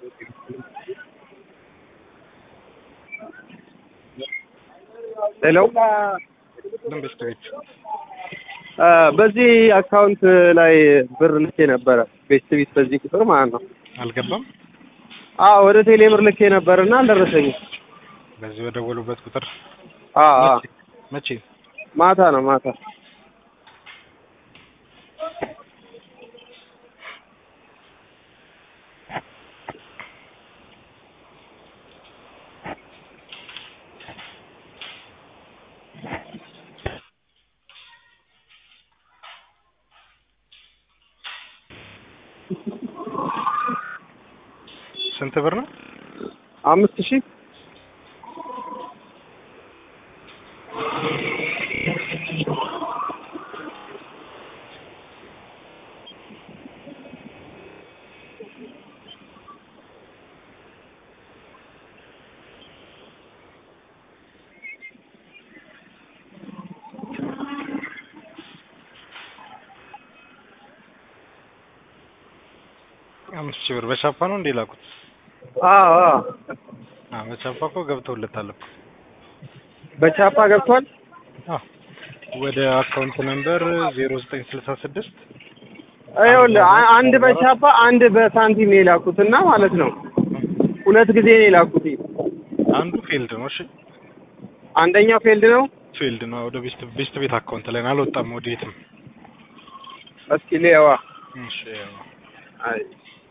ሄሎ መንግስት ቤት በዚህ አካውንት ላይ ብር ልኬ ነበረ ቤት ቤት በዚህ ቁጥር ማለት ነው። አልገባም። አዎ ወደ ቴሌ ብር ልኬ ነበር እና አልደረሰኝም። በዚህ በደወሉበት ቁጥር አዎ አዎ መቼ? ማታ ነው ማታ። ስንት ብር ነው? አምስት ሺህ አምስት ሺህ ብር በቻፓ ነው እንዴ ላኩት? አዎ አዎ አዎ በቻፓ እኮ ገብተውለታል እኮ። በቻፓ ገብቷል። አዎ ወደ አካውንት ነምበር ዜሮ ዘጠኝ ስልሳ ስድስት ይኸውልህ አ- አንድ በቻፓ አንድ በሳንቲም ነው የላኩት እና ማለት ነው ሁለት ጊዜ ነው የላኩት። አንዱ ፌልድ ነው። እሺ አንደኛው ፌልድ ነው። ፌልድ ነው። ወደ ቤስት ቤስት ቤት አካውንት ላይ ነው፣ አልወጣም ወደ የትም። እስኪ ሌዋ እሺ ያው አይ